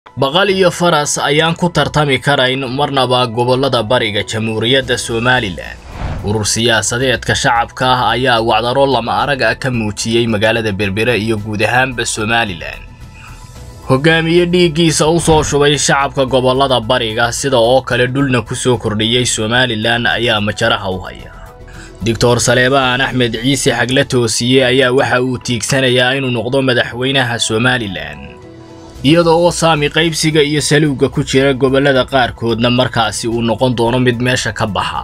baqal iyo faras ayaan ku tartami karayn marnaba gobollada bariga jamhuuriyadda somalilan urur siyaasadeedka shacabka ah ayaa wacdaro lama arag ah ka muujiyey magaalada berbere iyo guud ahaanba somalilan hogaamiye dhiiggiisa u soo shubay shacabka gobollada bariga sida oo kale dhulna ku soo kordhiyey somalilan ayaa majaraha u haya doctor saleebaan axmed ciise xagle toosiye ayaa waxa uu tiigsanayaa inuu noqdo madaxweynaha somalilan iyada oo saami qaybsiga iyo saluugga ku jira gobollada qaarkoodna markaasi uu noqon doono mid meesha ka baxa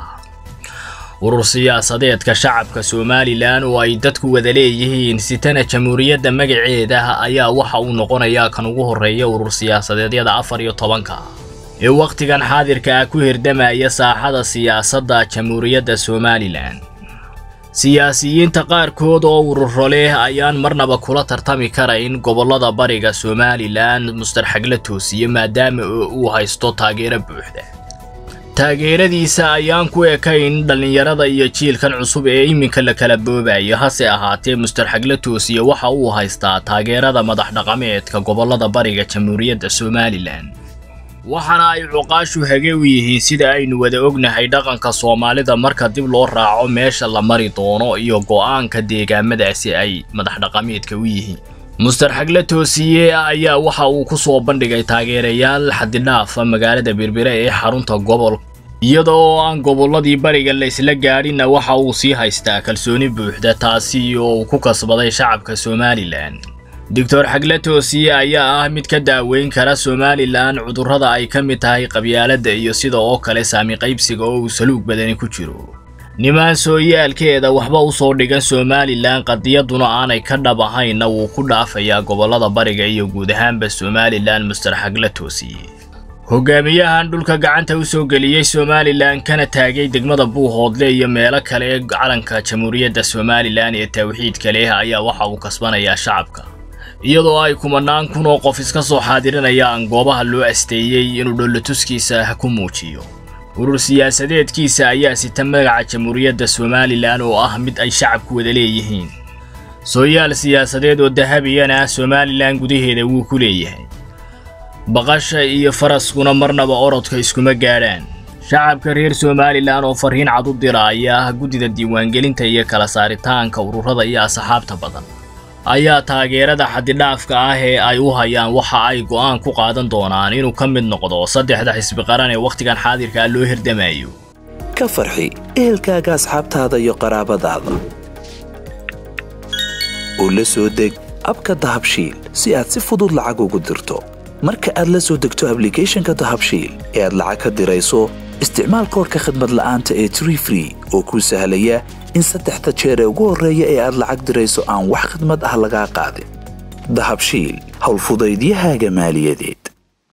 urur siyaasadeedka shacabka somalilan oo ay dadku wada leeyihiin sitana jamhuuriyadda magaceeda ayaa waxa uu noqonayaa kan ugu horreeya urur siyaasadeedyada afar iyo tobanka ee wakhtigan xaadirka ah ku hirdamaya saaxada siyaasadda jamhuuriyadda somalilan siyaasiyiinta qaarkood oo ururo leh ayaan marnaba kula tartami karayn gobollada bariga somalilan muster xagle toosiye maadaama uu haysto taageero buuxda taageeradiisa ayaan ku ekayn dhallinyarada iyo jiilkan cusub ee iminka la kala boobayo hase ahaatee muster xagle toosiye waxa uu haystaa taageerada madax dhaqameedka gobollada bariga jamhuuriyadda somalilan waxaana ay cuqaashu hage u yihiin sida aynu wada ognahay dhaqanka soomaalida marka dib loo raaco meesha la mari doono iyo go'aanka deegaamadaasi ay madax dhaqameedka u yihiin muster xagle toosiye ayaa waxa uu ku soo bandhigay taageerayaal xadidhaafa magaalada berbere ee xarunta gobol iyada oo aan gobolladii bariga la isla gaadhinna waxa uu sii haystaa kalsooni buuxda taasi oo uu ku kasbaday shacabka somalilan doctor xagle toosiye ayaa ah mid ka daaweyn kara somalilan cudurrada ay ka mid tahay qabyaaladda iyo sida oo kale saami qaybsiga oo uu saluug badani ku jiro nimaan sooyaalkeeda waxba u soo dhigan somalilan qadiyaduna aanay ka dhab ahaynna wuu ku dhaafayaa gobollada bariga iyo guud ahaanba somalilan muster xagle toosiye hogaamiyahan dhulka gacanta u soo geliyey somalilan kana taagay degmada buuhoodle iyo meelo kale calanka jamhuuriyadda somalilan ee tawxiidka leh ayaa waxa uu kasbanayaa shacabka iyadoo ay kumanaan kun oo qof iska soo xaadirinayaan goobaha loo asteeyey inuu dhollatuskiisa ku muujiyo urur siyaasadeedkiisa ayaa sita magaca jamhuuriyadda somalilan oo ah mid ay shacabku wada leeyihiin sooyaal siyaasadeed oo dahabiyana somalilan gudaheeda wuu ku leeyahay baqasha iyo faraskuna marnaba orodka iskuma gaadhaan shacabka reer somalilan oo farriin cad u diraaya guddida diiwaangelinta iyo kala saaritaanka ururada iyo asxaabta badan ayaa taageerada xadidhaafka ah ee ay u hayaan waxa ay go'aan ku qaadan doonaan inuu ka mid noqdo saddexda xisbi qaran ee wakhtigan xaadirka ah loo hirdamayo ka farxi ehelkaaga asxaabtaada iyo qaraabadaada oo la soo deg abka dahabshiil si aad si fudud lacag ugu dirto marka aad la soo degto ablicathonka dahabshiil ee aad lacag ka dirayso isticmaal koorka khadmad la'aanta ee tree free oo kuu sahlaya in saddexda jeer ee ugu horreeya ee aad lacag dirayso aan wax khidmad ah lagaa qaadin dahabshiil howlfudaydiyahaaga maaliyadeed